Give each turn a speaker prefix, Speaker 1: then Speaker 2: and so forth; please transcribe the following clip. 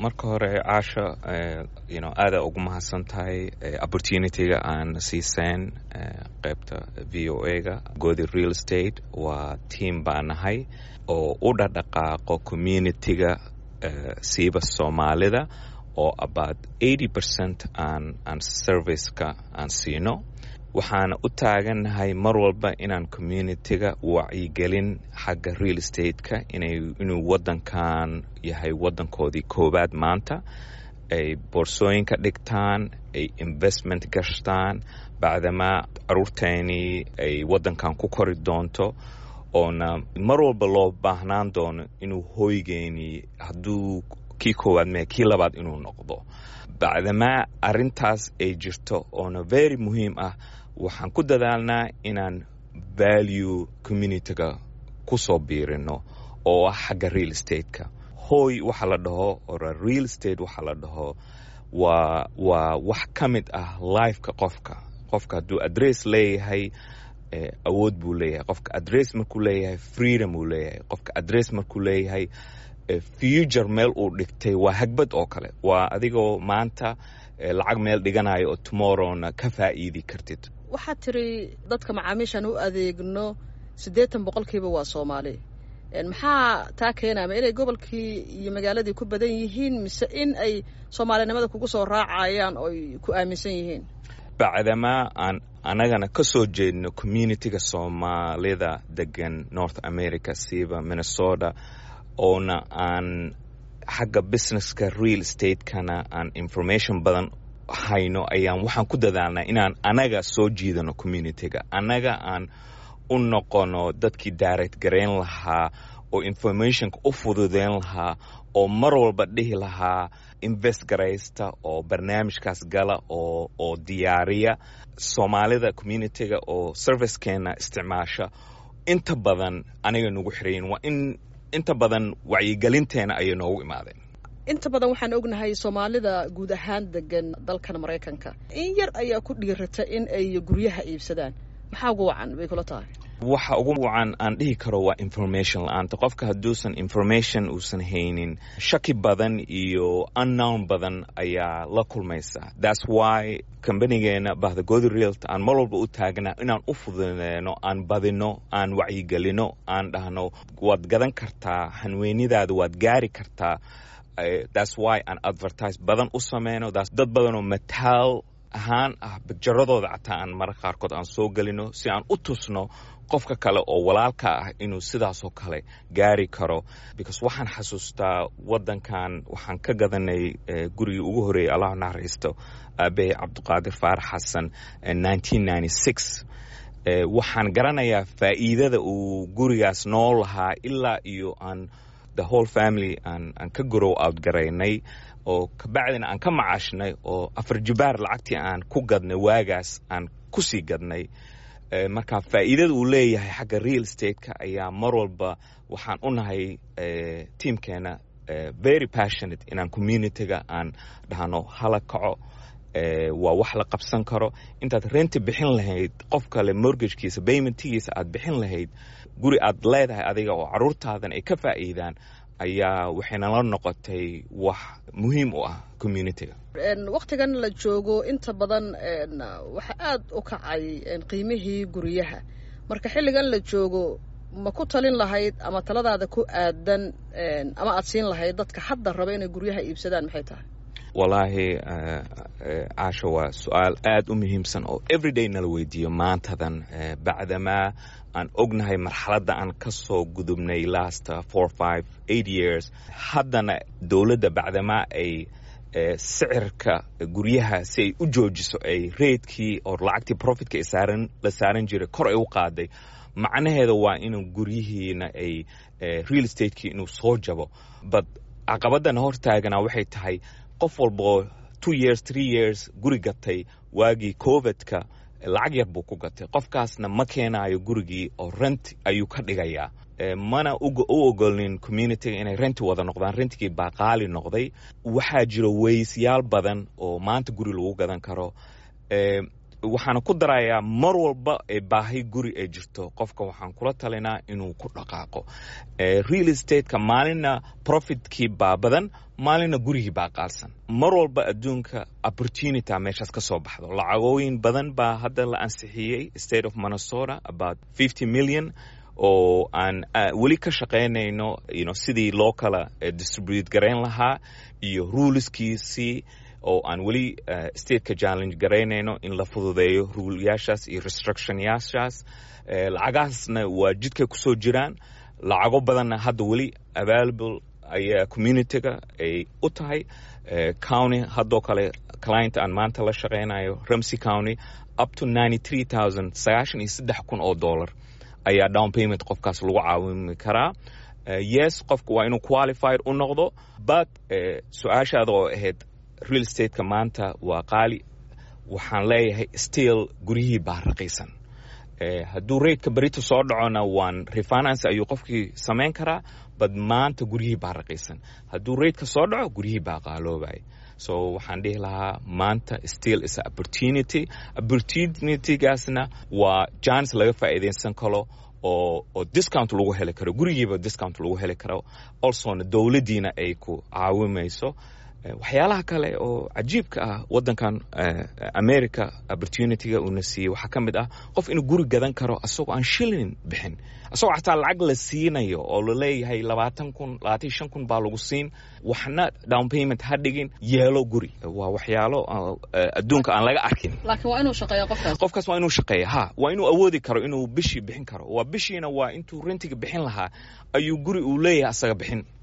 Speaker 1: marka hore caasha you know aada ugu mahadsan tahay opportunityga aan siiseen qeybta v o a ga godi real estate waa team baa nahay oo u dhadhaqaaqo communityga siiba soomaalida oo about eighty percent aan aan serviceka aan siino waxaana u taagannahay mar walba inaan communityga wacyigelin xagga real estate-ka inuu waddankan yahay waddankoodii koowaad maanta ay boorsooyinka dhigtaan ay investment gashtaan bacdamaa caruurteenii ay waddankan ku kori doonto oona mar walba loo baahnaan doono inuu hooygeenii hadduu kii koowaad mee kii labaad inuu noqdo bacdamaa arrintaas ay jirto oona very muhiim ah waxaan ku dadaalnaa inaan value communityga ku soo biirino oo ah xagga real estate-ka hooy waxa la dhaho ora real estate waxa la dhaho waa waa wax ka mid ah lifeka qofka qofka hadduu adress leeyahay awood buu leeyahay qofka adress markuu leeyahay freedom uu leeyahay qofka adress markuu leeyahay future meel uu dhigtay waa hagbad oo kale waa adigoo maanta lacag meel dhiganayo oo tomorrowna ka faa'iidi kartid
Speaker 2: waxaad tiri dadka macaamiishaan u adeegno siddeetan boqolkiiba waa soomaali maxaa taa keenaya ma inay gobolkii iyo magaaladii ku badan yihiin mise in ay soomaalinimada kugu soo raacayaan ooy ku aaminsan yihiin
Speaker 1: bacdamaa aan annagana ka soo jeedno communityga soomaalida degan north america siiba minnesota oona aan xagga businesska real estate-kana aan information badan hayno ayaan waxaan ku dadaalnaa inaan anaga soo jiidano communityga annaga aan u noqono dadkii direct garayn lahaa oo informationka u fududeyn lahaa oo mar walba dhihi lahaa invest garaysta oo barnaamijkaas gala oo oo diyaariya soomaalida communityga oo servicekeena isticmaasha inta badan aniga nagu xirayin waa in inta badan wacyigelinteena ayay noogu imaadeen
Speaker 2: inta badan waxaan ognahay soomaalida guud ahaan degan dalkan maraykanka in yar ayaa ku dhiirata in ay guryaha iibsadaan maxaa ugu wacan bay kula tahay
Speaker 1: waxa ugu wacan aan dhihi karo waa information la-aanta qofka hadduusan information uusan haynin shaki badan iyo unknown badan ayaa la kulmaysa thats why kambanigeena bahda godi realta aan mar walba u taagnaa inaan u fududeyno aan badino aan wacyigelino aan dhahno waad gadan kartaa hanweenidaada waad gaari kartaa thats why aan advertise badan u sameyno dad badanoo mataal ahaan ah bigjaradooda xataa aan mara qaarkood aan soo gelino si aan u tusno qofka kale oo walaalka ah inuu sidaasoo kale gaari karo because waxaan xasuustaa waddankan waxaan ka gadanay gurigii ugu horreeyay allah naxariisto aabahay cabdiqaadir faarax xasan waxaan garanayaa faa'iidada uu gurigaas noo lahaa ilaa iyo aan the whole family aan aan ka grow out garaynay oo kabacdina aan ka macaashnay oo afar jibaar lacagtii aan ku gadnay waagaas aan ku sii gadnay marka faa'iidada uu leeyahay xagga real estate-ka ayaa mar walba waxaan u nahay tiamkeena very passionate inaan communityga aan dhahno hala kaco waa wax la qabsan karo intaad renti bixin lahayd qof kale mortgagekiisa baymentigiisa aad bixin lahayd guri aad leedahay adiga oo caruurtaadan ay ka faa'iidaan ayaa waxayna la noqotay wax muhiim u ah communityga
Speaker 2: wakhtigan la joogo inta badan waxaa aada u kacay qiimihii guryaha marka xilligan la joogo ma ku talin lahayd ama taladaada ku aadan ama aad siin lahayd dadka hadda raba inay guryaha iibsadaan maxay tahay
Speaker 1: wallaahi caasha waa su-aal aada u muhiimsan oo everyday nala weydiiyo maantadan bacdamaa aan ognahay marxaladda aan ka soo gudubnay last four five eight years haddana dowladda bacdamaa ay sicirka guryaha si ay u joojiso ay reydkii oo lacagtii profitka saaran la saaran jiray kor ay u qaaday macnaheeda waa inuu guryihiina ay real estate-kii inuu soo jabo but caqabadana hortaagana waxay tahay qof walboo two years three years guri gatay waagii covidka lacag yar buu ku gatay qofkaasna ma keenayo gurigii oo rent ayuu ka dhigayaa mana u ogolnin communityga inay renti wada noqdaan rentigii baa qaali noqday waxaa jiro weysyaal badan oo maanta guri lagu gadan karo waxaana ku darayaa mar walba ee baahi guri ay jirto qofka waxaan kula talinaa inuu ku dhaqaaqo real estateka maalina profitkii baa badan maalina gurigii baa qaalsan mar walba adduunka opportunity meeshaas ka soo baxdo lacagooyin badan baa hadda la ansixiyey state of minnesota about fifty million oo aan weli ka shaqaynayno you sidii loo kala distribute garayn lahaa iyo ruleskiisii oo aan weli stateka challenge garaynayno in la fududeeyo ruulyaashaas iyo restructionyaashaas lacagahaasna waa jidkay kusoo jiraan lacago badanna hadda weli available ayaa communityga ay u tahay county haddoo kale client aan maanta la shaqaynayo ramsey county up to ninety three thousand sagaashan iyo saddex kun oo dollar ayaa down payment qofkaas lagu caawimi karaa yes qofka waa inuu qualified u noqdo but su-aashaada oo ahayd real stateka maanta waa qaali waxaan leeyahay still guryihii baa raqiisan hadduu raidka berito soo dhacona waan refinance ayuu qofkii samayn karaa bad maanta guryihii baa raqiisan hadduu raidka soo dhaco guryihii baa qaaloobay so waxaan dhihi lahaa maanta still is a opportunity opportunitygaasna waa jans laga faa'iidaysan karo oo oo discount lagu heli karo gurigiiba discount lagu heli karo alsona dowladdiina ay ku caawimayso waxyaalaha kale oo cajiibka ah waddankan america opportunityga uuna siiyey waxaa ka mid ah qof inuu guri gadan karo asagoo aan shilin bixin asagoo xataa lacag la siinayo oo laleeyahay labaatan kun labaatan shan kun baa lagu siin waxna down payment ha dhigin yeelo guri waa waxyaalo adduunka aan laga arkin
Speaker 2: laakiin waa inuu shaqeeya qofkaas
Speaker 1: qofkaas waa inuu shaqeeya ha waa inuu awoodi karo inuu bishii bixin karo waa bishiina waa intuu rentiga bixin lahaa ayuu guri uu leeyahay asaga bixin